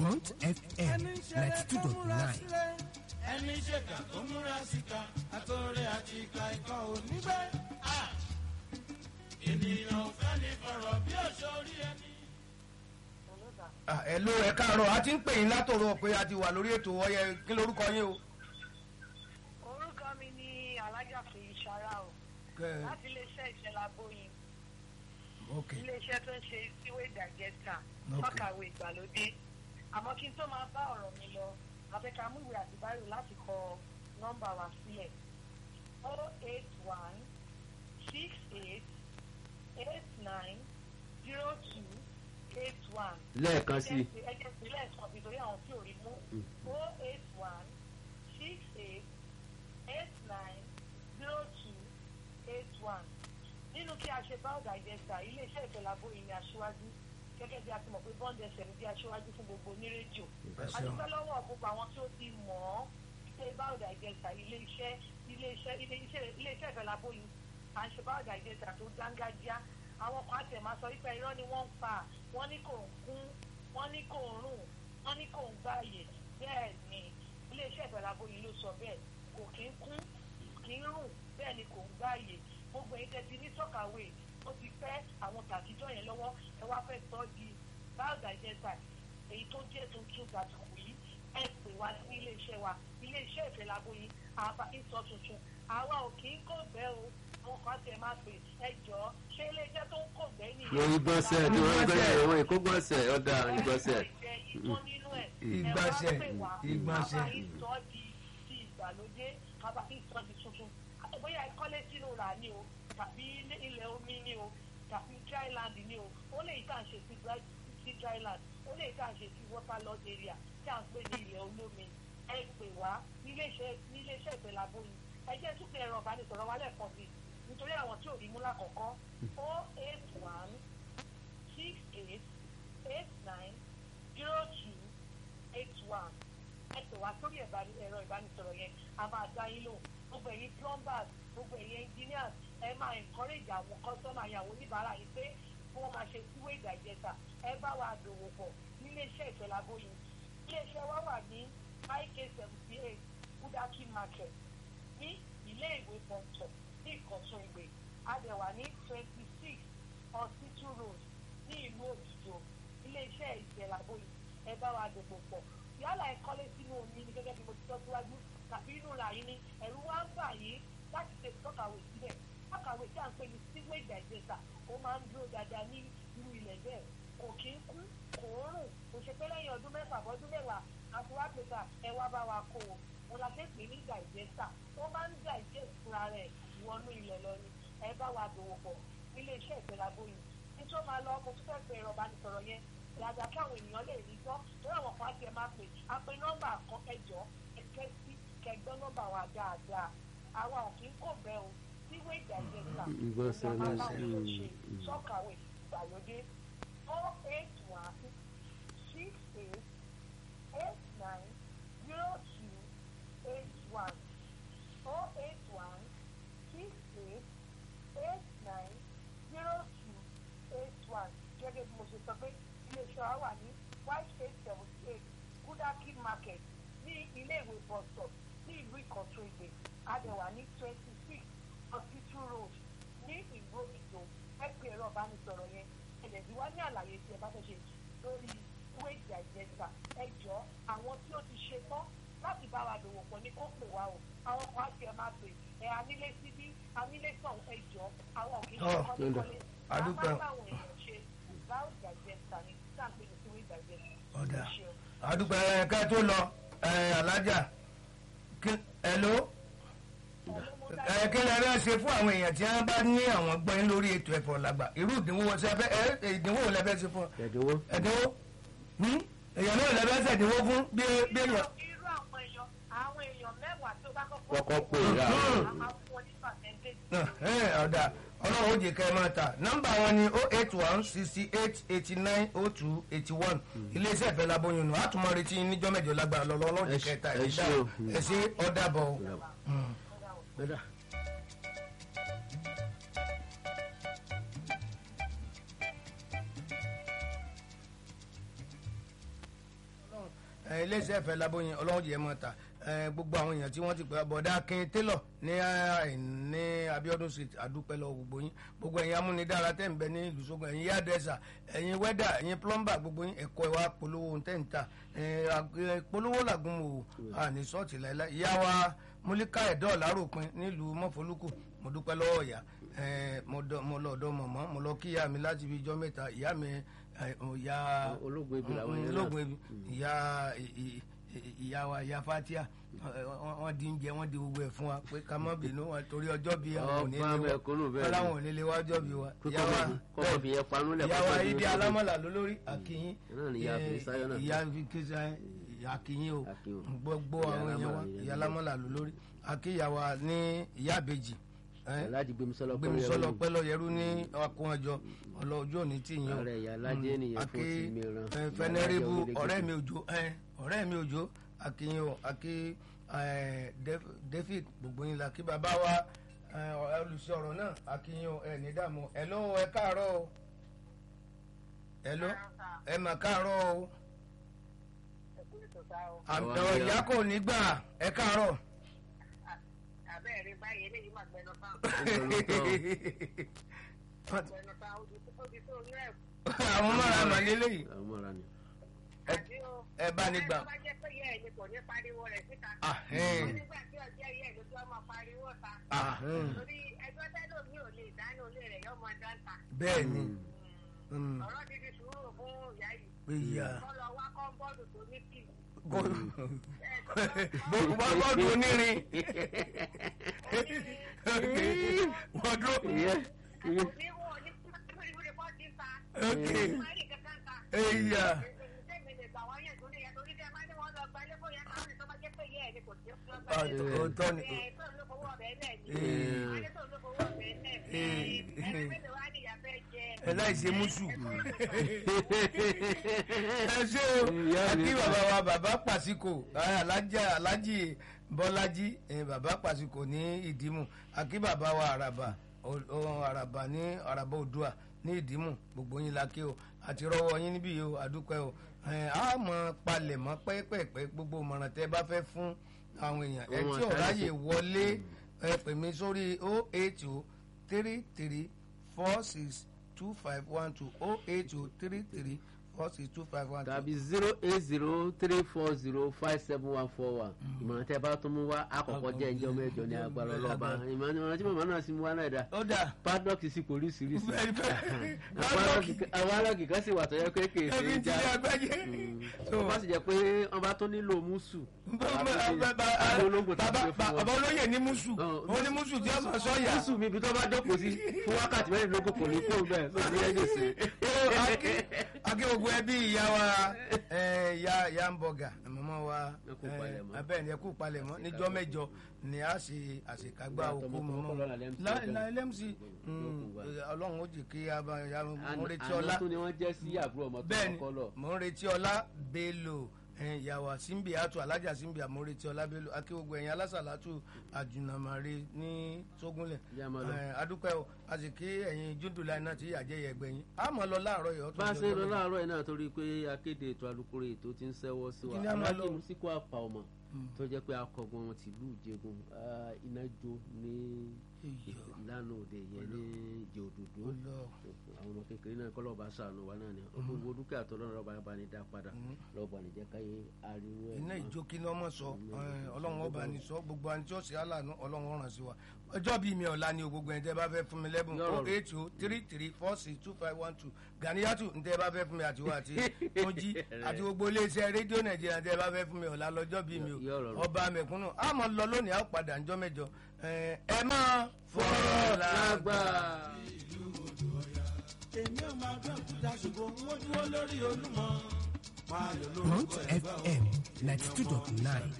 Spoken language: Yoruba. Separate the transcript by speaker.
Speaker 1: Bond FM ninety two dot nine.
Speaker 2: ẹni ṣèkà tó múra síta àtọ̀rẹ́ àti ìka ikọ̀ onígbẹ́. ènìyàn ò fẹ́ ní fọ̀rọ̀ bí òṣòrí ẹni.
Speaker 3: ẹ ló ẹ káàárọ̀ a ti ń pè yín látọ̀rọ̀ pé a ti wà lórí ètò ọyẹ kí lorúkọ yín o.
Speaker 4: orúkọ mi ni alájà fèyí sara o
Speaker 3: Kẹ-
Speaker 4: láti iléeṣẹ́ ìṣẹ̀lá bóyin
Speaker 3: ok
Speaker 4: iléeṣẹ́ tó ń ṣe síwé digester
Speaker 3: Ok.
Speaker 4: fọ́kàwé ìgbàlódé àmọ́ kí n tó máa bá ọ̀rọ̀ mi lọ àfẹ́ká mú ìwé àti báyìí láti kọ nọ́mbà wa sílẹ̀ o eight one six eight eight nine zero two eight one
Speaker 5: lẹ́ẹ̀kan sí i
Speaker 4: ẹjẹ ìpínlẹ̀ ẹ̀sán nítorí àwọn tí ò rí mú o eight one six eight eight nine zero two eight one nínú kí a ṣe báwọ̀dà ìjẹsà iléeṣẹ́ ìfẹ́lábó yìí ni aṣíwájú gẹ́gẹ́ bí a ti mọ̀ pé bond fm bí aṣíwájú fún gbogbo onírédíò
Speaker 3: ṣeun.
Speaker 4: adúpẹ́ lọ́wọ́ gbogbo àwọn tí ó ti mọ̀ ọ́ pé báwọ̀dà ìjẹsà iléeṣẹ́ iléeṣẹ́ iléeṣẹ́ iléeṣẹ́ ìfẹ́lábó yìí à ń ṣe báwọ̀dà ìjẹsà tó dángájá àwọn kan àti ẹ̀ máa sọ wípé irọ́ ni wọ́n ń pa wọ́n ní kò ń kún wọ́n ní kò ń rùn wọ́n ní kò ń gbààyè bẹ́ẹ̀ ni iléeṣẹ́ ìfẹ́lábó yìí ló sọ bẹ́ẹ̀ kò kí ń kún kì í rùn bẹ́ẹ̀ ni kò ń gbààyè gbogbo èyí tẹ́tí ní sọ́kàwé ó ti pẹ́ àwọn tàtijọ́ yẹn lọ́wọ́ ẹ wá fẹ́ sọ di biodigester èyí tó jẹ́ tuntun gbàdúgbò yìí ẹ pè wá sí iléeṣẹ́ wa iléeṣẹ́ ìfẹ́lábó yìí àbá ìsọ tuntun àwa ò kì í kò bẹ́ o àwọn kan tẹ máa pè ẹ jọ ṣé iléeṣẹ́ tó ń kò bẹ́ nìyẹn.
Speaker 5: lórí gbọ́nsẹ̀ ni wọ́n gbọ́dọ̀ ìwọ̀n ìkó gbọ́nsẹ̀ ọ̀dà ìgbọ́nsẹ̀.
Speaker 3: Ìgbọ̀nsẹ̀, ìgbọ̀nsẹ̀.
Speaker 4: ìsọ di ti ìgbàlódé kábà ìsọ di tuntun bóyá ìkọ́lé sínú rà ni o tàbí ilé- ilẹ̀ omi ni o tàbí dryland ni o ó lè yí ká ń ṣe sí dry- sí dryland ó lè yí ká ń ṣe sí waterlogged area tí à ń pè ní ilẹ̀ olómi ẹ pè wá níléeṣẹ́ níléeṣẹ́ ìpẹ̀lábó yìí ẹ jẹ́ tún pé ẹ̀rọ ìbánisọ̀rọ̀ wa lẹ́ẹ̀kan sí i nítorí àwọn tí ò rí mú lákọ̀ọ́kọ́ o eight one six eight eight nine zero two eight one ẹ pè wá sórí ẹ̀bá- ẹ̀rọ ìbánisọ̀rọ̀ yẹn a máa dá yín lò gbogbo ẹ̀yin plumbers gbogbo ẹ̀yin engineers ẹ máa encourage àwọn customer yẹn àwọn oníbàárà yìí pé kí wọ́n máa ṣe síwé ìdàjẹsà ẹ bá wa dòwò pọ̀ níléeṣẹ́ ìfẹ́lábóyin iléeṣẹ́ wa wà ní ik seventy eight kudaki market ní ilé ìwé pọ̀ntọ̀ ní ìkọ̀tún ìgbè adẹ̀wà ní twenty six hospital road ní ìlú òdìjọ iléeṣẹ́ ìfẹ́lábóyin ẹ bá wa dòwò pọ̀ yálà ẹ kọ́lé sínú omi ní gẹ́gẹ́ bí mo ti sọ síwájú tàbí inú ra yín ní ẹ̀rù wá ń bà yín láti ṣe tọ́kàwé síbẹ̀ tọ́kàwé tí à ń pè ní sewage digester ó máa ń dúró dáadáa ní irú ilẹ̀ bẹ́ẹ̀ kò kí ń kú kò ń rùn kò ṣe pé lẹ́yìn ọdún mẹ́fà bọ́dún mẹ́wàá àti wá pé ká ẹ wá bá wa kó o mo la ṣe pè ní digester ó máa ń digest fúnra rẹ̀ wọnú ilẹ̀ lọ ni ẹ bá wa dòwò pọ̀ nílé iṣẹ́ ìfẹ́lábóyin ní tó máa lọ mo tún fẹ́ pe ẹ̀rọ ìbánisọ̀rọ̀ yẹn dáadáa kí àwọn ènìyàn lè rí gbọ́ lórí àwọn kan á tiẹ̀ máa pè á pe nọ́mbà kan ẹjọ́ ẹ̀kẹ́ sí kẹgbẹ́ nọ́mbà wa dáadáa àwa ò kí ń kò bẹ́ o síwé ìdàgbẹ́sà
Speaker 5: Ìgbọ̀nsẹ̀
Speaker 4: ìjọba
Speaker 5: náà
Speaker 4: báwọn
Speaker 5: sí,
Speaker 4: ló
Speaker 5: mm,
Speaker 4: ṣe
Speaker 5: mm.
Speaker 4: sọ́kàwé ìgbàlódé four eight one six eight eight nine zero two eight one four eight one six eight eight nine zero two eight one gẹ́gẹ́ bí mo ṣe sọ pé iléeṣẹ́ wa wà ní white eight seventy eight kudaki market ní ilé ìwé bus stop ní ìlú ìkọ̀tún ìgbè adẹ̀wà ní twenty six hospital road ní ìlú òkìtò ẹ pé ẹ̀rọ ìbánisọ̀rọ̀ yẹn ẹ̀lẹ́dì wá ní àlàyé tí ẹ bá fẹ́ ṣe lórí wage digester ẹ jọ àwọn tí ó ti ṣe tán láti bá wa dòwò pọ̀ ní kó pè wá o àwọn kan á ti ẹ̀ máa pè ẹ̀ anílé síbí anílé sàn ẹ jọ àwọn òkè ṣe
Speaker 3: Ọ̀,
Speaker 4: kọ́lékọ́lé
Speaker 3: adúpẹ́.
Speaker 4: àwọn báwọn èèyàn ṣe báwo digester ni sáàpé ní wage digester
Speaker 3: ọ̀dà
Speaker 4: ẹ ṣeun.
Speaker 3: àdúpẹ́ ẹ ká tó lọ ẹ alájà kí- hello ẹ kí lẹ fẹ́ ṣe fún àwọn èèyàn tí wọ́n bá ní àwọn gbọ́n lórí ètò ẹ̀fọ́ làgbà irú ìdínwó ṣe fẹ́ ẹ ìdínwó wo lẹ fẹ́ ṣe fún ọ
Speaker 5: ẹ̀dínwó
Speaker 3: ẹ̀dínwó Hmm? èèyàn náà lẹ fẹ́ ṣèdínwó fún bí bí èèyàn.
Speaker 4: irú àwọn èèyàn àwọn èèyàn mẹ́wàá tó bá kọ́kọ́
Speaker 5: kọ́kọ́ pè é
Speaker 3: Hmm.
Speaker 4: a máa fún wọn ní percentage.
Speaker 3: ọ̀dà ọlọ́run ó jẹ́ ká ẹ máa tà nọ́mbà wọn ni oh eight one sixty eight eighty nine oh two eighty one iléeṣẹ́ ìfẹ́ laboyún nù àtúmọ̀ retí níjọ́ mẹ́jọ lágbára lọ́lọ́ ọlọ́run
Speaker 5: Ẹ
Speaker 3: jẹ́
Speaker 5: ṣé-
Speaker 3: kẹta
Speaker 5: ẹ
Speaker 3: ìdá
Speaker 5: ṣé o.
Speaker 3: ẹ ṣe ọ̀dà bọ̀ o.
Speaker 5: bẹ́ẹ̀
Speaker 3: ẹ, iléeṣẹ́ ìfẹ́ labóyin ọlọ́run jẹ́ mọ́ ta ẹ, gbogbo àwọn èèyàn tí wọ́n ti pẹ́ bọ̀dá akin taylor ní ẹ, ní abiodun street àdúpẹ́ lọ gbogbo yín gbogbo ẹ̀yin amúnidára tẹ̀ ń bẹ ní ìlú sógun ẹ̀yin yádẹ́sà ẹ̀yin wẹ́dà ẹ̀yin plumber gbogbo yín ẹ̀kọ́ ìwà polówó ohun tẹ̀ ń ta ẹ, ag- ẹ, polówó làgùn mò àní sọ́ọ̀tì láìláì ìyá wa múlíkà ẹ̀dọ́ láròpin nílùú mọ́fọ́lùkù mo dúpẹ́ lọ́wọ́ ìyá ẹ, mo dọ- mo lọ ọ̀dọ̀ mọ̀mọ́ mo lọ kí ìyá mi láti fi ijọ́ mẹ́ta ìyá mi ẹ, ìyá
Speaker 5: ológun ebi làwọn yẹn náà.
Speaker 3: ológun ebi ìyá ì- ì- ì- ìyá wa ìyá fatia ẹ, wọ́n- wọ́n di oúnjẹ wọ́n di gbogbo ẹ̀ fún wa pé ká má bínú wọn torí ọjọ́ bíi àwọn ò ní
Speaker 5: Ọba
Speaker 3: lé wa
Speaker 5: mẹ̀kúnnù bẹ́ẹ̀
Speaker 3: wọ́n
Speaker 5: ni.
Speaker 3: láwọn ò ní lé wa ọjọ́ bíi wa ìyá wa
Speaker 5: kọ́kọ́ fi yẹn panú lẹ̀
Speaker 3: ìyá
Speaker 5: kọ́kọ́
Speaker 3: wa
Speaker 5: fi
Speaker 3: ibi
Speaker 5: yẹn-
Speaker 3: alámọ̀là lólórí àkìyìn
Speaker 5: Náà ni ìyá Fisáyọ̀ náà.
Speaker 3: ìyá fikisa àkìyìn o
Speaker 5: Àkìyìn o.
Speaker 3: gbogbo
Speaker 5: Ìyá
Speaker 3: àwọn èèyàn wa
Speaker 5: alámọ̀là, ìyá
Speaker 3: ìyá alámọ̀là lólórí àkìyàwó ní ìyá àbèjì
Speaker 5: aláàjì gbẹmísọlọ
Speaker 3: gbẹmísọlọ pẹlọ yẹrú ní akóhànjọ ọlọjọ òní tí yín o
Speaker 5: Ààrẹ ìyá Aládé nìyẹn fún
Speaker 3: Aki,
Speaker 5: ti mìíràn.
Speaker 3: ẹ, fẹnẹrẹbù ọ̀rẹ́ mi òjò ẹ, ọ̀rẹ́ mi òjò akínyìn o akí ẹ, Def- david gbogbo yín la kí bàbá wa ẹ, olùsọ̀rọ̀ náà akínyìn o ẹ ní dààmú ẹ ló ẹ káàárọ̀ o ẹ ló ẹ mà káàárọ̀ o
Speaker 4: ẹkú ìtòsá o
Speaker 3: àmì
Speaker 5: Àwọn
Speaker 3: ọ̀rọ̀
Speaker 5: ìyá-
Speaker 3: ìyá kò ní gbà ẹ káàárọ̀.
Speaker 4: àbẹ́ẹ̀rí báyìí eléyìí máa gbẹnu fáwọn gbẹnu fáwọn ó di tó ní ẹ̀kú
Speaker 3: àwọn mọ̀ra àmàlélẹ́ yìí
Speaker 5: àwọn mọ̀ra ni.
Speaker 4: àti o.
Speaker 3: ẹ bá ní gbà.
Speaker 4: tó bá jẹ́ pé yẹ́ ẹ̀ ni kò ní pariwo rẹ̀ síta.
Speaker 3: Ah, eh.
Speaker 4: wọ́n nígbà tí ọjọ́ yẹ́ ẹ̀ ló tí wọ́n máa pariwo ta.
Speaker 3: Ah, hmm.
Speaker 4: torí ẹjọ́ tẹ́lẹ̀ mi ò lè dáná olè rẹ̀ yọ́ máa dáńtà.
Speaker 3: bẹ́ẹ̀ ni Mm.
Speaker 4: ọ̀rọ̀ ti di sùúrù fún ìyá yìí.
Speaker 3: ìyá
Speaker 4: wọ́n lọ wá kọ́ńbọ́ọ̀dù tó ní kì.
Speaker 3: bọ́ọ̀dù onírin wọ́n dúró
Speaker 5: Ìyá
Speaker 4: kò ní wọ́n ní kúrìkúrì bọ́ ti ta.
Speaker 3: Ok.
Speaker 4: máa rí kankan ta.
Speaker 3: ẹ̀yà
Speaker 4: Tẹ́mi lè gbà wọ́n yẹn tó ní yẹn torí tẹ́ máa ní wọ́n lọ gba ilé bóyá káwọn ní tó bá jẹ́ pé yẹ́ ẹ̀ ni kò sí fún ọgbà
Speaker 3: Ah,
Speaker 4: ilé.
Speaker 3: òótọ́ ni
Speaker 4: Ẹ̀ tó ló fowó ọbẹ̀ lẹ̀ ni.
Speaker 3: Eh.
Speaker 4: Wọ́n ní tó ló fowó ọbẹ̀ lẹ̀ ni. Ẹ̀rọ mélòó wá ní ìyá fẹ́ jẹ?
Speaker 3: ẹ láì ṣe mùsù ẹ ṣe o
Speaker 5: Ìyá mi.
Speaker 3: àti bàbá wa bàbá pàṣíkò alájà alájì bọ́lájí eh, bàbá pàṣíkò ní ìdímù àkí bàbá wa àràbà o- o- àràbà ní àràbà òdua ní ìdímù gbogbo yín la kí o àti rọwọ́ yín níbí yìí o àdúpẹ́ o Eh, a mọ̀ palẹ̀ mọ́ pẹ́pẹ́pẹ́ gbogbo ìmọ̀ràn tẹ́ bá fẹ́ fún àwọn èèyàn ẹ
Speaker 5: Ohun
Speaker 3: tí ò
Speaker 5: àtàlẹ́
Speaker 3: ráyè
Speaker 5: sí.
Speaker 3: wọlé ẹ pè mí sórí o eight o three three four six two five one two o eight o three three four six two five one two.
Speaker 5: tàbí zero eight zero three four zero five seven one four one ìmọ̀ràn tẹ́ bá tún mú wá àkọ́kọ́ jẹ́ ìjọ mẹ́jọ ní agbára ọlọ́ba ìmọ̀ràn tí màmá náà sì mú wá náà dá
Speaker 3: ó dà
Speaker 5: paddock sí oríṣiríṣi
Speaker 3: Bẹ́ẹ̀ni, bẹ́ẹ̀ni.
Speaker 5: àwọn aláàgì kan sì wà tó yẹ pé kèé ṣe
Speaker 3: ẹbí
Speaker 5: é
Speaker 3: ti
Speaker 5: já
Speaker 3: ní agbájé.
Speaker 5: tó bá sì jẹ́ pé wọ́n bá tó nílò mùsù
Speaker 3: bàbá
Speaker 5: olóńgbò tó ti gbé fún wọn.
Speaker 3: olóyè ní musu
Speaker 5: Ọ̀,
Speaker 3: ó ní musu tí ó sọ sọ́yà.
Speaker 5: mùsù mi ibi tó bá jókòó sí fún wákàtí mẹ́rìnlélógún kò ní kó bẹ́ẹ̀ tó ti yẹ gbèsè.
Speaker 3: akí gbogbo ẹbí ìyá wa ẹ, ìyá ìyá ń bọ̀gà mọ́mọ́ wa
Speaker 5: Ẹ kú palẹ̀mọ́.
Speaker 3: abẹ́ẹ̀ ni ẹ kú palẹ̀mọ́ níjọ́ mẹ́jọ ni a ṣe àṣekágbá
Speaker 5: Ìgbà
Speaker 3: òkú
Speaker 5: tọmọtọmọ
Speaker 3: mọ́mọ́
Speaker 5: lọ́la lẹ́mc
Speaker 3: láìlẹ́mc
Speaker 5: Yókù wa.
Speaker 3: ọlọ́run ó jì kí a bá ya mo ń retí
Speaker 5: àná
Speaker 3: ọlá
Speaker 5: tún ni wọ́n jẹ́ sí àbúrò ọmọ tó
Speaker 3: bẹ́ẹ̀ni
Speaker 5: kọ́ lọ.
Speaker 3: mo ń retí ọlá bello ẹ̀yin ìyàwó simbi atu alájà simbi mo ń retí ọlá bello akéwògbò ẹ̀yin alásàlátù àjùnàmàre ní sógúnlẹ̀
Speaker 5: Ìyá máa lọ.
Speaker 3: ẹ̀, adúpẹ́ o a sì kí ẹ̀yin júndùlá iná tí yàjẹ́ yẹ gbẹ̀yìn a mọ̀ lọ láàárọ̀ yìí
Speaker 5: bá a ṣe ń lọ láàárọ̀ yìí náà torí pé akéde ètò alukoro ètò ti ń ṣẹ́wọ́ sí wa
Speaker 3: Kí ni a máa lọ?
Speaker 5: aláàjì musiko apá ọmọ tó jẹ́ pé akọgun wọn tìlú ìjẹgun ah, iná jó ní ìlànà òde yẹn ní ìjẹ òdòdó àwọn ọmọ kékeré náà kọ́ lọ́ba sànù wa náà ni gbogbo dúkìá tó lọ́nà lọ́ba bá ní dá padà lọ́ba ní jẹ́ káyé ariwo ẹ̀
Speaker 3: iná
Speaker 5: mọ́.
Speaker 3: ìjókì ní ọmọ sọ ẹ̀, ọlọ́run ọba ní sọ gbogbo àni tí ó ṣe àlànà ọlọ́run ọ̀ràn sí wa ọjọ́ bíi mi ọ̀la ni o gbogbo ẹni tẹ́ bá fẹ́ fún mi lẹ́bùn
Speaker 5: Yọ̀rọ̀
Speaker 3: o eight o three three four six two five one two ganiyatu ní tẹ́ bá fẹ́ fún mi àti wa àti ojí àti gbogbo iléeṣẹ́ rédíò nàìjíríà tẹ́ bá fẹ́ fún mi ọ̀la lọ́jọ́ bíi mi o
Speaker 5: Yọ̀rọ̀ rọ̀.
Speaker 3: ọba mẹ̀kúnnù a mọ̀ lọ lónìí a ó padà ńjọ́ mẹ́jọ ẹ̀, ẹ máa fọ̀rọ̀
Speaker 5: lágbà.
Speaker 3: làgbà.
Speaker 2: èmi ò máa gbé òkúta ṣùgbọ́n wọ́n dúró lórí olúmọ. máa yọ
Speaker 1: Mount
Speaker 2: lórúkọ ẹ̀gbọ́n
Speaker 1: FM ninety two dot nine